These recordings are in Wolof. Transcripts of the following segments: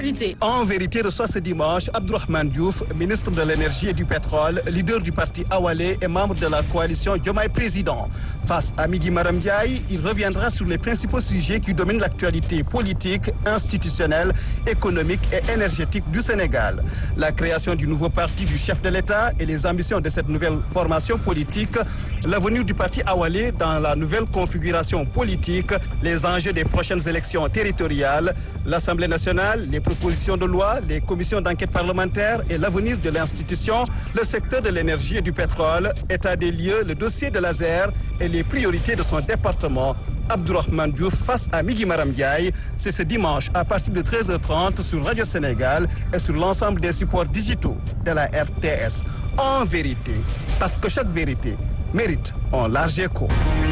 vérité. En vérité, reçoit ce dimanche Abdourahmane Diouf, ministre de l'énergie et du pétrole, leader du parti Awalé et membre de la coalition Diomaye Président. Face à Migui Maram Ndiaye, il reviendra sur les principaux sujets qui dominent l'actualité politique, institutionnelle, économique et énergétique du Sénégal. La création du nouveau parti du chef de l'État et les ambitions de cette nouvelle formation politique, l'avenir du parti Awalé dans la nouvelle configuration politique, les enjeux des prochaines élections territoriales, l'Assemblée nationale, les propositions de loi, les commissions d'enquête parlementaire et l'avenir de l'institution, le secteur de l'énergie et du pétrole, état des lieux, le dossier de l'ASER et les priorités de son département. Abdourahmane Diouf face à Migui Maram Ndiaye, c'est ce dimanche à partir de 13h30 sur Radio Sénégal et sur l'ensemble des supports digitaux de la RTS. En vérité, parce que chaque vérité mérite un large écho.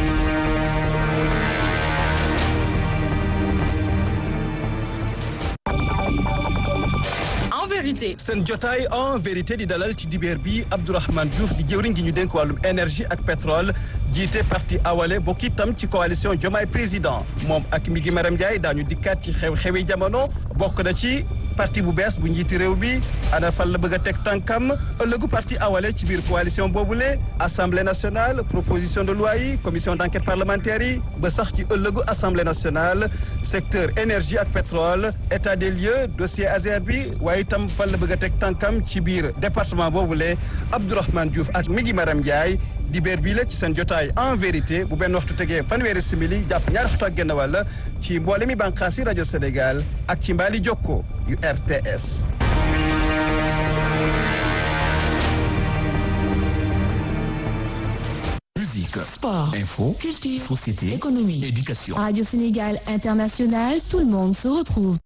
En vérité. seen jotaay en vérité di dalal ci dibeer bi Abdourahmane Diouf di jëwriñ gi ñu dénk wàllum énergie ak pétrole jiite parti Awalé bokk itam ci coalition Diomaye président moom ak Migui Maram Ndiaye daañu dikkaat ci xew-xewi jamono bokk na ci parti bu bees bu njiiti réew mi ana fan la bëgg a teg tànkam ëllëgu parti Awalé ci biir coalition boobule assemblée nationale proposition de loi yi commission d'enquête parlementaire yi ba sax ci ëllëgu assemblée nationale secteur énergie ak pétrole état des lieux dossier ASER bi waaye itam fan la bëgg a teg tànkam ci biir département boobule Abdourahmane Diouf ak Migui Maram Ndiaye dibeer bii la ci seen jotaay en vérité bu benn waxtu tegee fanweeri simili jàpp ñaari waxtu ak genn wàll ci mboole mi bànqaas yi rajo Sénégal ak ci mbaali jokko yu RTS. Musique, Sport, info, culture, société, économie, éducation. Radio Sénégal International, tout le monde se retrouve.